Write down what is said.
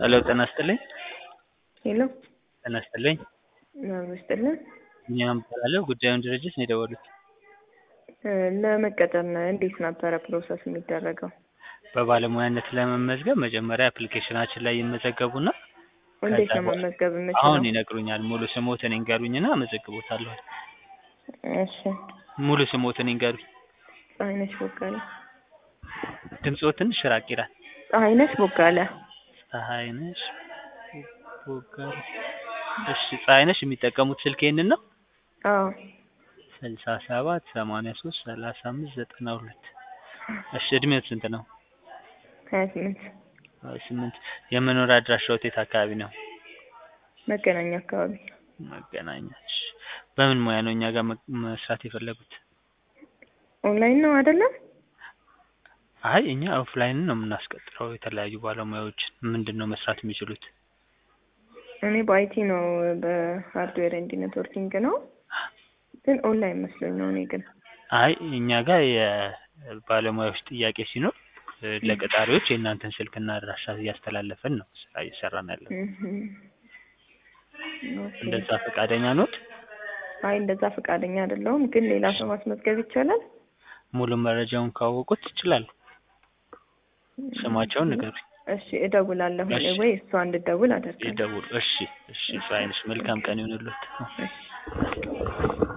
ሄሎ ጤና ይስጥልኝ። ሄሎ ጤና ይስጥልኝ። አብሮ ይስጥልን። ቢኒያም እባላለሁ። ጉዳዩን ድርጅት ነው የደወሉት። እ ለመቀጠር ነው እንዴት ነበረ ፕሮሰስ የሚደረገው? በባለሙያነት ለመመዝገብ መጀመሪያ አፕሊኬሽናችን ላይ ይመዘገቡና እንዴት ከዛ ነው በኋላ- መመዝገብ አሁን የምችለው? ይነግሩኛል። ሙሉ ስሞትን ይንገሩኝና እመዘግቦታለሁ። እሺ ሙሉ ስሞትን ይንገሩኝ። ፀሐይነሽ ቦጋለ። ድምፅዎ ትንሽ ራቅ ይላል። ፀሐይነሽ ቦጋለ። ፀሐይነሽ ቦጋለ። እሺ ፀሐይነሽ የሚጠቀሙት ስልክ ይሄንን ነው? አዎ ስልሳ ሰባት ሰማንያ ሶስት ሰላሳ አምስት ዘጠና ሁለት እሺ እድሜዎት ስንት ነው? ሀያ ስምንት ሀያ ስምንት የመኖሪያ አድራሻዎት የት አካባቢ ነው? መገናኛ አካባቢ። መገናኛ። እሺ በምን ሙያ ነው እኛ ጋር መ- መስራት የፈለጉት? ኦንላይን ነው አይደለም? አይ እኛ ኦፍላይን ነው የምናስቀጥረው የተለያዩ ባለሙያዎችን። ምንድን ነው መስራት የሚችሉት? እኔ በአይቲ ነው በሃርድዌር ኤንድ ኔትወርኪንግ ነው ግን ኦንላይን መስሎኝ ነው። እኔ ግን አይ እኛ ጋር የባለሙያዎች ጥያቄ ሲኖር እ ለቀጣሪዎች የእናንተን ስልክና አድራሻ እያስተላለፈን ነው ስራ እየሰራን ያለው። እህም። ኦኬ። እንደዛ ፈቃደኛ ኖት? አይ እንደዛ ፈቃደኛ አይደለሁም፣ ግን ሌላ ሰው ማስመዝገብ ይቻላል? ሙሉ መረጃውን ካወቁት ይችላሉ። ስማቸውን ንገሩኝ። እሺ እደውላለሁ እሺ። ወይ እሷ እንድደውል አደርጋለሁ። ይደውሉ። እሺ እሺ። ፀሐይነሽ መልካም ቀን ይሁንልዎት። እሺ